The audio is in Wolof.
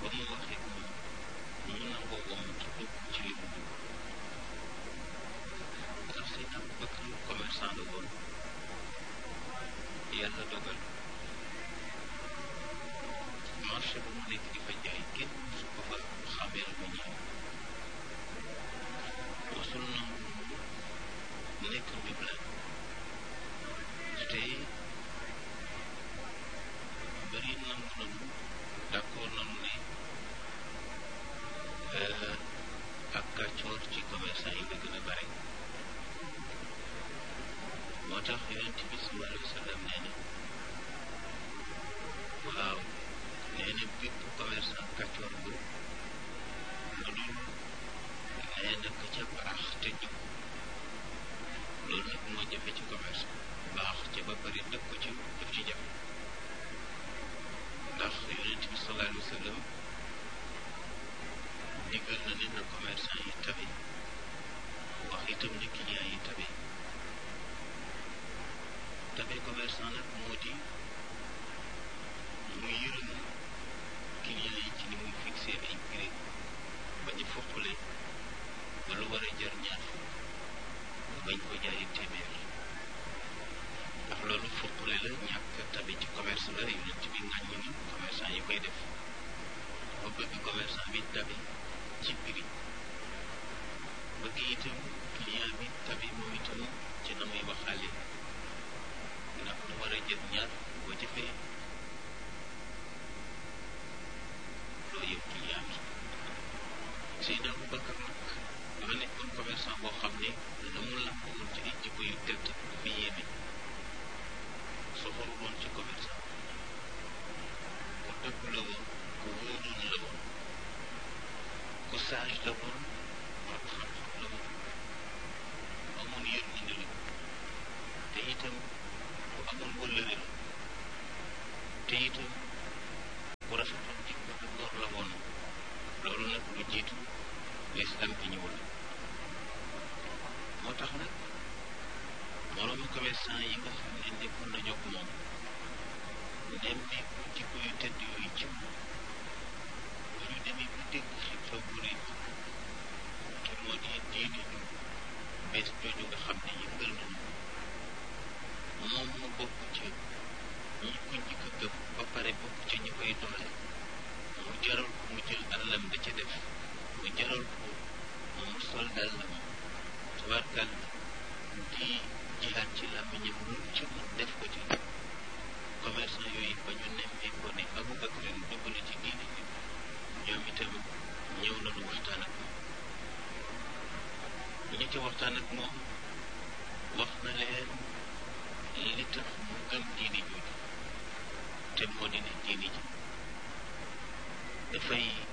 ba mu waxee moom ñu nangoo wom ci dugg ci li mu dugg ndax Seydina Abubakar commerçant la woon yàlla dogal marché bu mu nekk di fa jaay kenn su ko fa xamee lu ñëw mosul nangu nekk njublaan te bëri nangu nanu d'accord nanu ne ak kàccoor ci commerçant yi la gën a bare moo tax yonent bi sallallahu alayhi wa sallam nee na waaw nee na bépp commerçant kàccoor bu lu dul nee na ka ca baax te jub loolu nag moo jafe ci commerce baax ca ba pare dëkk ko ci daf ci jafe ndax yonent bi sallallahu alayhi wa sallam digal na ne na commerçant yi tabe wax itam ne client yi tabe tabe commerçant nag moo di mu yërëm client yi ci ni muy fixé ay prix ba ñu foqale ba lu war a jar ñaar fukk bañ ko jaayee téeméer ndax loolu foqale la ñàkk tabe ci commerce la yonent bi ŋàññi ni commerçant yi koy def ba bëgg commerçant bi tabe ci prix bëgg itam client bi tabe moom itam ci na muy waxaale ndax lu war a jël ñaar boo jëfee loo yow client bi Seydina Abubakar nag dafa nekkoon commerçant boo xam ne la mu làmp woon ci ay jikko yu tedd dafa yéeme soxoru woon ci commerçant ku dëgg la woon ku wóoroon la woon ku sage la woon borom xam-xam la woon amoon yërmande la te itam ku amoon wëllëre la te itam ku rafetoon jikko te góor la woon loolu nag lu jiitu lislam bi ñëwul moo tax nag moroomu commerçant yi nga xam ne nekkoon nañu ak moom nemmeeku jikko yu tedd yooyu ci moom bu ñu demee ba dégg xibaar bu rëy te moo di diine ju bees jooju nga xam ne yëngal nañu moom mu bokk ci ñi ko njëkk a gëm ba pare bokk ci ñi koy doole mu jaral ko mu jël alalam da ca def mu jaral ko mu sol dàllam tabarkal di jihaat ci làmmiñam lu ci mu def ko ci commerçant yooyu ba ñu nemmee ko ne Abubakar dugg na ci diine ji ñoom itam ñëw nañu waxtaan ak moom ñi ci waxtaan ak moom wax na leen li tax mu gëm diine jooju te moo di ne diine ji dafay